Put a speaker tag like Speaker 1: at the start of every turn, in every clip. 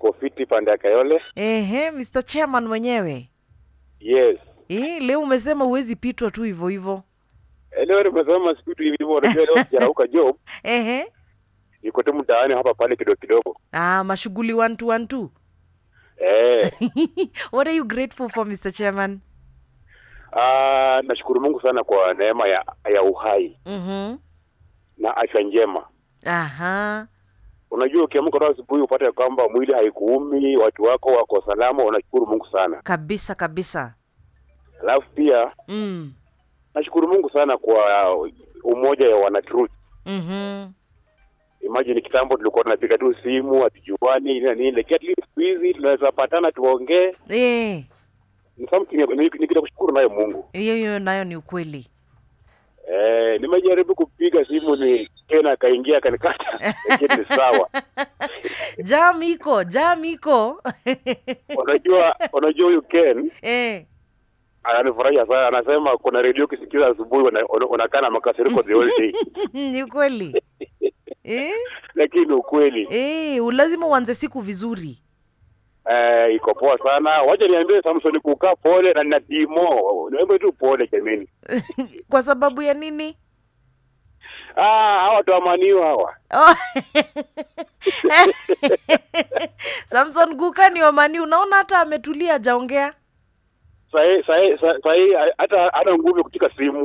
Speaker 1: niko fiti pande ya Kayole.
Speaker 2: Ehe, Mr. Chairman mwenyewe.
Speaker 1: Yes.
Speaker 2: Eh, leo umesema huwezi pitwa tu hivyo hivyo.
Speaker 1: Eh, Leo nimesema siku tu hivi hivyo, unajua leo sijarauka job,
Speaker 2: Ehe.
Speaker 1: niko tu mtaani hapa pale kidogo kidogo.
Speaker 2: Ah, mashughuli one two one two.
Speaker 1: Eh,
Speaker 2: What are you grateful for, Mr. Chairman?
Speaker 1: ah, nashukuru Mungu sana kwa neema ya ya uhai
Speaker 2: Mhm.
Speaker 1: na afya njema.
Speaker 2: Aha.
Speaker 1: Unajua ukiamka leo asubuhi upate kwamba mwili haikuumi, watu wako wako salama, unashukuru Mungu sana.
Speaker 2: Kabisa kabisa.
Speaker 1: Alafu pia
Speaker 2: Mm.
Speaker 1: nashukuru Mungu sana kwa umoja ya wana truth.
Speaker 2: Mhm.
Speaker 1: Imagine kitambo tulikuwa tunapiga tu simu hatujuani na nini, lakini at least siku hizi tunaweza patana tuongee.
Speaker 2: Eh,
Speaker 1: Ni something ni ni kitu ya kushukuru nayo Mungu.
Speaker 2: hiyo hiyo nayo ni ukweli.
Speaker 1: Eh, nimejaribu kupiga simu ni tena akaingia akanikata, lakini ni sawa.
Speaker 2: Jam iko, jam iko.
Speaker 1: Unajua, unajua huyu Ken
Speaker 2: eh.
Speaker 1: ananifurahisha sana, anasema kuna redio ukisikiza asubuhi una- una- unakaa na makasiriko the whole day,
Speaker 2: ni ukweli. eh?
Speaker 1: lakini ni ukweli.
Speaker 2: Eh, lazima uanze siku vizuri.
Speaker 1: Eh, iko poa sana. Wacha niambie Samson kukaa pole na natimo, niambie tu pole jameni.
Speaker 2: Kwa sababu ya nini?
Speaker 1: Ah, hawa watu wa maniu hawa
Speaker 2: Oh. Samson Guka ni wamani, unaona hata ametulia hajaongea.
Speaker 1: sahi sahi sahi, hata hana nguvu ya kutika simu.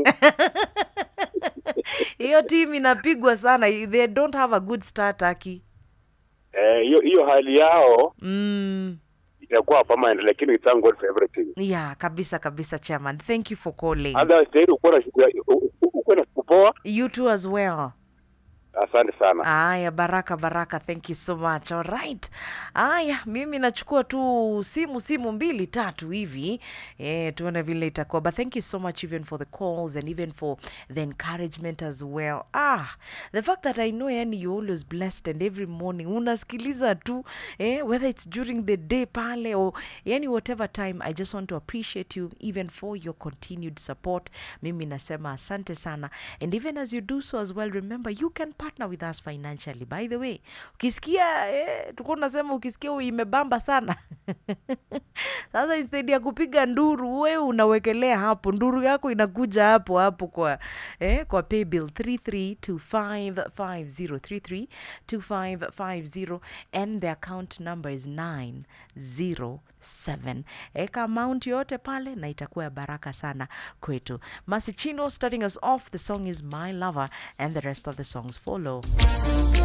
Speaker 2: Hiyo timu inapigwa sana. They don't have a good start Aki.
Speaker 1: Eh, hiyo hiyo hali yao
Speaker 2: Mm.
Speaker 1: itakuwa permanent, lakini we thank God for everything.
Speaker 2: Yeah, kabisa kabisa chairman. Thank you for calling.
Speaker 1: Otherwise, tayari uko na siku ya- u- u- uko na siku poa.
Speaker 2: You too as well.
Speaker 1: Asante sana.
Speaker 2: Aya, baraka baraka, thank you so much. All right. Aya, mimi nachukua tu simu simu mbili tatu hivi eh, tuone vile itakuwa. But thank you so much even for the calls and even for the encouragement as well. Ah, the fact that I know yani you're always blessed and every morning unasikiliza tu eh, whether it's during the day pale or yani whatever time, I just want to appreciate you even for your continued support. Mimi nasema asante sana and even as you do so as well, remember you can partner with us financially. By the way, ukisikia eh, tulikuwa tunasema ukisikia u- imebamba sana sasa instead ya kupiga nduru wewe unawekelea hapo nduru yako inakuja hapo hapo kwa eh, kwa paybill 332550 332550 and the account number is 907 eka amount yote pale na itakuwa ya baraka sana kwetu masichino starting us off the song is my lover and the rest of the songs follow